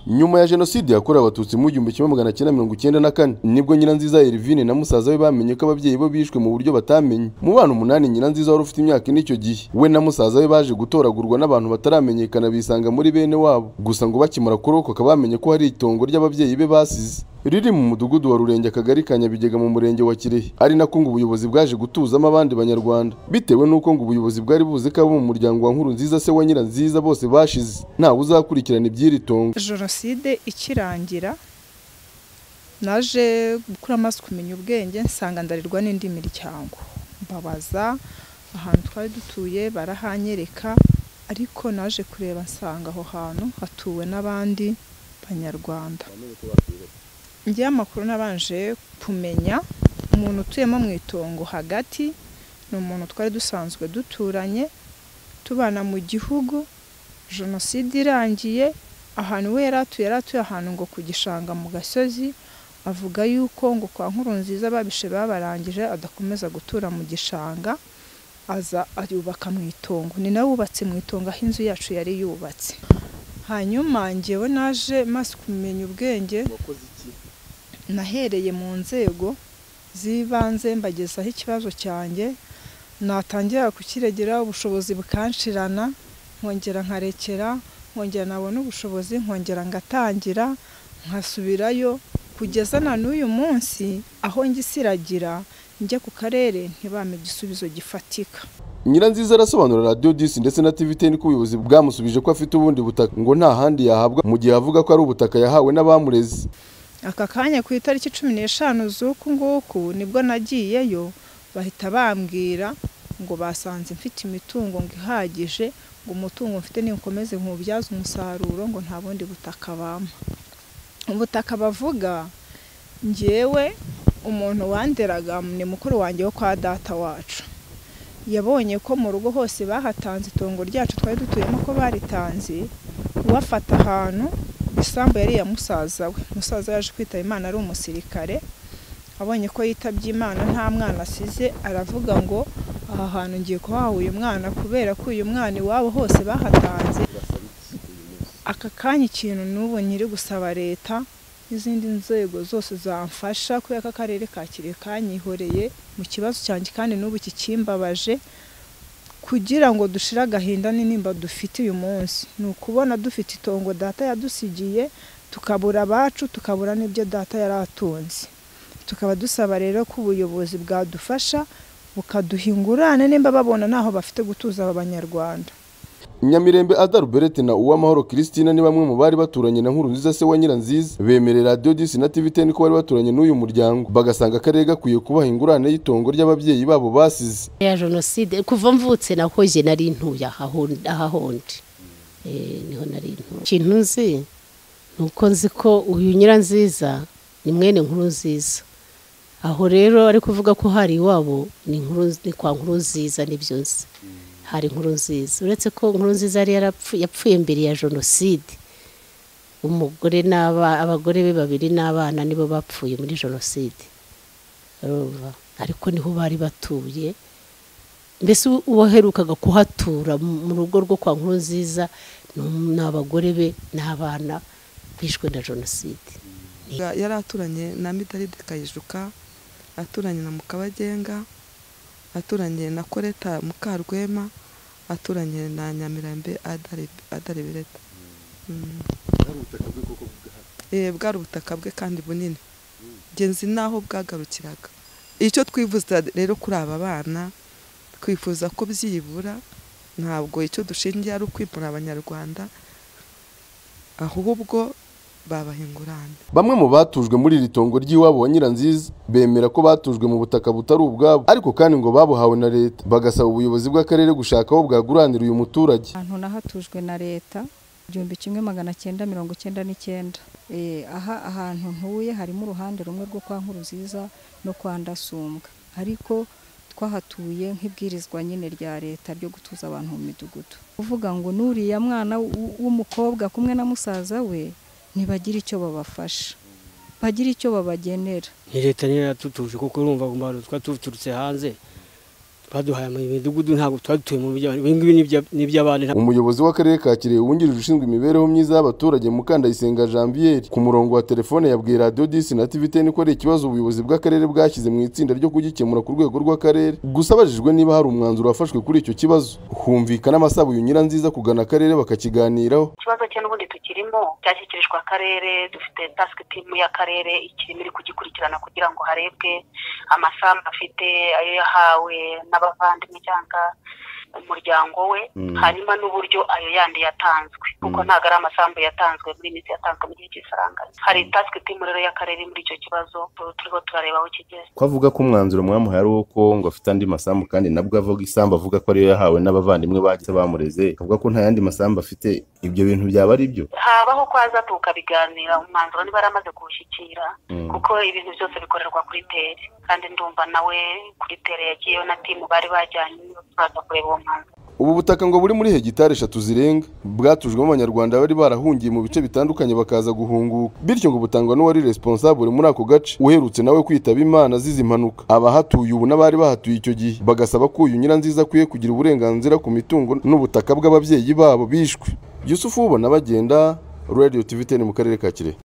nyuma ya jenoside yakorewe abatutsi mu gihumbi kimwe magana cyenda mirongo icyenda na kane nibwo nyiranziza erivine na musaza we bamenye ko ababyeyi bo bishwe mu buryo batamenye mu bana umunani nyiranziza wari ufite imyaka ine icyo gihe we na musaza we baje gutoragurwa n'abantu bataramenyekana bisanga muri bene wabo gusa ngo bakimara kurokoka bamenye ko hari itongo ry'ababyeyi be basize riri mu mudugudu wa rurenge akagari ka nyabigega mu murenge wa kirehe ari nako ngo ubuyobozi bwaje gutuzamo abandi banyarwanda bitewe n'uko ngo ubuyobozi bwari buzi ko abo mu muryango wa nkuru nziza se wa nyiranziza bose bashize ntawe uzakurikirana iby'iri tongo jenoside ikirangira naje gukura amaso kumenya ubwenge nsanga ndarirwa n'indi miryango mbabaza ahantu twari dutuye barahanyereka ariko naje kureba nsanga aho hantu hatuwe n'abandi banyarwanda njye amakuru nabanje kumenya umuntu utuyemo mu itongo hagati ni umuntu twari dusanzwe duturanye tubana mu gihugu jenoside irangiye ahantu we yari atuye yari atuye ahantu ngo ku gishanga mu gasozi avuga yuko ngo kwa nkuru nziza ababishe babarangije adakomeza gutura mu gishanga aza ayubaka mu itongo ni nawe wubatse mu itongo aho inzu yacu yari yubatse hanyuma ngewe naje maze kumenya ubwenge nahereye mu nzego z'ibanze mbagezaho ikibazo cyanjye natangira kukiregera ubushobozi bukanshirana nkongera nkarekera nkongera nabona ubushobozi nkongera ngatangira nkasubirayo kugeza na n'uyu munsi aho njya isiragira njya ku karere ntibame igisubizo gifatika nyiranziza arasobanura radiyo disi ndetse na tv ten ko ubuyobozi bwamusubije ko afite ubundi butaka ngo nta handi yahabwa mu gihe avuga ko ari ubutaka yahawe n'abamureze aka kanya ku itariki cumi n'eshanu z'uku nguku nibwo nagiyeyo bahita bambwira ngo basanze mfite imitungo ngo ihagije ngo umutungo mfite niwukomeze nkuwubyaze umusaruro ngo nta bundi butaka bampa ubutaka bavuga ngewe umuntu wanderaga ni mukuru wanjye wo kwa data wacu yabonye ko mu rugo hose bahatanze itongo ryacu twari dutuyemo ko baritanze uwafata ahantu isambu yari iya musaza we musaza yaje kwitaba imana ari umusirikare abonye ko yitabye imana nta mwana asize aravuga ngo aha hantu ngiye kuhaha uyu mwana kubera ko uyu mwana iwabo hose bahatanze aka kanya ikintu n'ubu nyiri gusaba leta n'izindi nzego zose zamfasha kubera ko akarere ka kirehe kanyihoreye mu kibazo cyanjye kandi n'ubu kikimbabaje kugira ngo dushire agahinda n'intimba dufite uyu munsi ni ukubona dufite itongo data yadusigiye tukabura abacu tukabura n'ibyo data yari atunze tukaba dusaba rero ko ubuyobozi bwadufasha bukaduha ingurane nimba babona ntaho bafite gutuza aba banyarwanda nyamirembe adaruberete na uwamahoro christina ni bamwe mu bari baturanye na nkuru nziza se wa nyiranziza bemere radiyo disi na tv ten ko bari baturanye n'uyu muryango bagasanga akarere gakwiye kubaha ingurane y'itongo ry'ababyeyi babo basize ya jenoside kuva mvutse nahoje nari ntuye aha hondi niho nari ntuye ikintu nzi ni uko nzi ko uyu nyiranziza ni mwene nkuru nziza aho rero ari kuvuga ko hari iwabo ni kwa nkuru nziza nibyo nzi hari inkuru nziza uretse ko inkuru nziza yari yapfuye mbere ya jenoside umugore abagore be babiri n'abana nibo bapfuye muri jenoside ariko niho bari batuye mbese uwaherukaga kuhatura mu rugo rwo kwa nkuru nziza ni abagore be n'abana bishwe na jenoside yari aturanye na midaride kayijuka aturanye na mukabagenga aturanye na koreta mukarwema aturanye na nyamirambe adarebereta bwari ubutaka bwe kandi bunini ngenzi n'aho bwagarukiraga icyo twifuza rero kuri aba bana twifuza ko byibura ntabwo icyo dushingiye ari ukwimura abanyarwanda ahubwo bamwe mu batujwe muri iri tongo ry'iwabo wa nyiranziza bemera ko batujwe mu butaka butari ubwabo ariko kandi ngo babuhawe na leta bagasaba ubuyobozi bw'akarere gushaka aho bwaguranira uyu muturage ahantu nahatujwe na leta igihumbi kimwe magana cyenda mirongo cyenda n'icyenda aha ahantu ntuye harimo uruhande rumwe rwo kwa nkuru nziza no kwa ndasumbwa ariko twahatuye nk'ibwirizwa nyine rya leta ryo gutuza abantu mu midugudu uvuga ngo n'uriya mwana w'umukobwa kumwe na musaza we ntibagire icyo babafasha bagira icyo babagenera ni leta niyo yatutuje kuko urumva ngo twa tuturutse hanze baduhaye imidugudu ntabwo twari dutuye mu by'abantu ibi ngibi ni iby'abandi nta- umuyobozi w'akarere ka kirehe wungirije ushinzwe imibereho myiza y'abaturage mukandayisenga janvier ku murongo wa telefone yabwiye radiyo disi na tiviteni ko ari ikibazo ubuyobozi bw'akarere bwashyize mu itsinda ryo kugikemura ku rwego rw'akarere gusa abajijwe niba hari umwanzuro wafashwe kuri icyo kibazo humvikana amasaba uyu nyiranziza kugana akarere bakakiganiraho ikibazo cye n'ubundi tukirimo cyashyikirijwe akarere dufite tasike timu y'akarere ikirimo iri kugikurikirana kugira ngo harebwe amasambu afite ayo yahawe n'abavandimwe cyangwa umuryango we hanyuma n'uburyo ayo yandi yatanzwe kuko ntabwo ari amasambu yatanzwe muri iyi minsi yatanzwe mu gihe cy'isaranganya hari tasike timu rero y'akarere muri icyo kibazo turiho turareba aho kigeze ko avuga ko umwanzuro mwamuhaye ari uko ngo afite andi masambu kandi nabwo avuga isambu avuga ko ariyo yahawe n'abavandimwe bagize bamureze akavuga ko nta yandi masambu afite ibyo bintu byaba ari byo habaho ko hazatuka biganira umwanzuro niba yaramaze kuwushyikira Mm. kuko ibintu byose bikorerwa kuri tere kandi ndumva nawe kuri tere yagiyeyo na timu bari bajyanye baza kureba uwo mwanzuro ubu butaka ngo buri muri hegitari eshatu zirenga bwatujwemo abanyarwanda bari barahungiye mu bice bitandukanye bakaza guhunguka bityo ngo butangwa n'uwari responsable muri ako gace uherutse nawe kwitaba imana azize impanuka abahatuye ubu n'abari bahatuye icyo gihe bagasaba ko uyu nyiranziza akwiye kugira uburenganzira ku mitungo n'ubutaka bw'ababyeyi babo bishwe yusufu ubona bagenda radio tv 10 mu karere ka kirehe